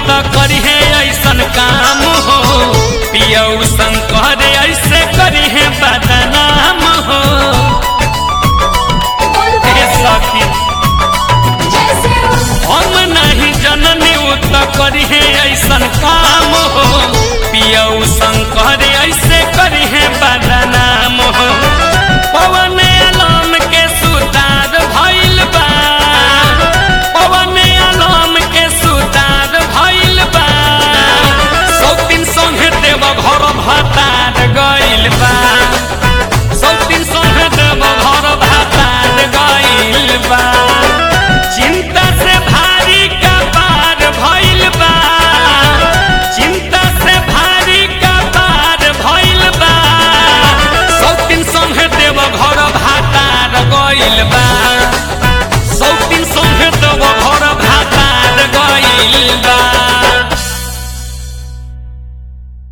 त करी है ऐसन काम हो पियऊ शंकर ऐसे करी है बदनाम हो हे सखी हम नहीं जननी उ त करी है ऐसन काम हो पियऊ शंकर ऐसे करी है बदनाम हो पवन आलम के सुतार भइल बा पवन आलम के सुतार भइल बा सौतीन संगे देव घर भतार गइल बा सौतीन संगे देव घर भतार गइल बा चिंता से भारी कपार भइल बा चिंता से भारी कपार भइल बा सौतीन संगे देव घर भातार गइल बा